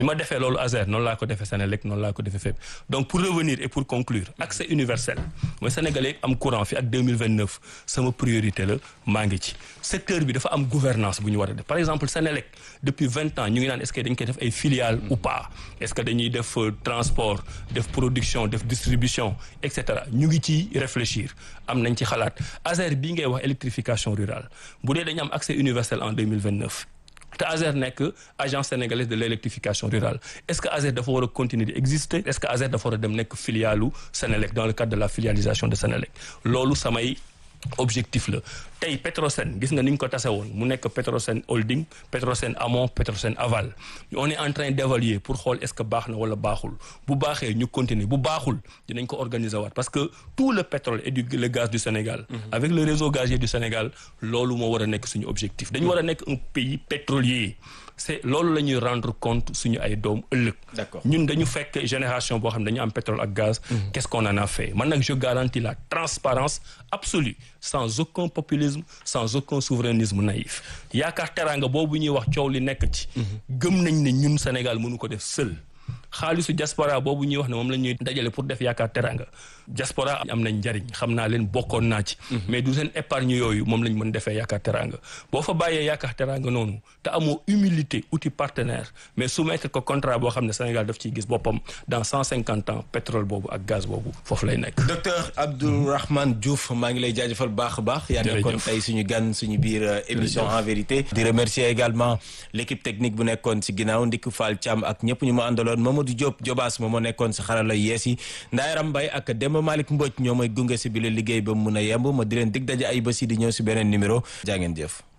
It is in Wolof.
bi ma defee loolu Azer noonu laa ko defee Senelec noonu laa ko defee fépp donc pour revenir et pour conclure accès universel mooy sénégalais am courant fi ak 2029 sama priorité la maa ngi ci secteur bi dafa am gouvernance bu ñu war a def par exemple Senelec depuis vingt ans ñu ngi naan est-ce que dañ koy def ay filiales ou pas est-ce que dañuy def transport def production def distribution et cetera ñu ngi ci réfléchir am nañ ci xalaat Azer bii ngay wax électrification rurale bu dee dañu am accès universel en 2029 te Azer nekk agence sénégalaise de l'électrification rurale est-ce que Azer dafa war a continuer di exister est-ce que Azer dafa war a dem nekk filialu Senelec dans le cadre de la filialisation de Senelec loolu samay objectif la tey Petrosen gis nga ni ñu ko tase woon mu nekk Petrosen holding Petrosen amont Petrosen aval on est en train d'évaluer pour xool est-ce que baax na wala baaxul bu baaxee ñu continuer bu baaxul dinañ ko organiser waat parce que tout le pétrole et du le gaz du Sénégal avec le réseau gazier du Sénégal loolu moo war a nekk suñu objectif dañu war a nekk un pays pétrolier c'est loolu la ñuy rendre compte suñu ay doom ëllëg D'accord. ñun dañu fekk génération boo xam ne dañu am pétrole ak gaz qu'est-ce qu'on en a fait man nag je garantis la transparence absolue sans aucun populisme sans aucun souverainisme naïf yaakaar teraanga boobu ñuy wax coow li nekk ci gëm nañ ne ñun Sénégal mënu ko def seul xaalisu diaspora boobu ñuy wax ne moom la ñuy dajale pour def yaakaar teraanga diaspora am nañ njariñ xam naa leen bokkoon naa ci mais du seen épargne yooyu moom lañ mën defee yaakaar teraanga boo fa bàyyee yaakaar teraanga noonu te amoo humilité outil partenaire mais soumettre ko contrat boo xam ne Sénégal daf ciy gis boppam dans cent cinquante ans pétrole boobu ak gaz boobu foofu lay nekk docteur Abdourahmane Diouf maa ngi lay jaajëfal baax a baax yaa nekkoon Jërëjëf. tey suñu gan suñu biir euh, émission en vérité di remercier également l'équipe technique bu nekkoon si ginnaaw Ndik Fall Thiam ak ñëpp ñu ma àndaloon Mamadou Diop Jobaas moom moo nekkoon si xarala yees yi Ndayaram Mbaye ak Demba Malick Mbodj ñoo may gunge si bi la liggéey ba mu mun a yemb ma di leen dig daje ay bés yi di ñëw si beneen numéro jaa ngeen jëf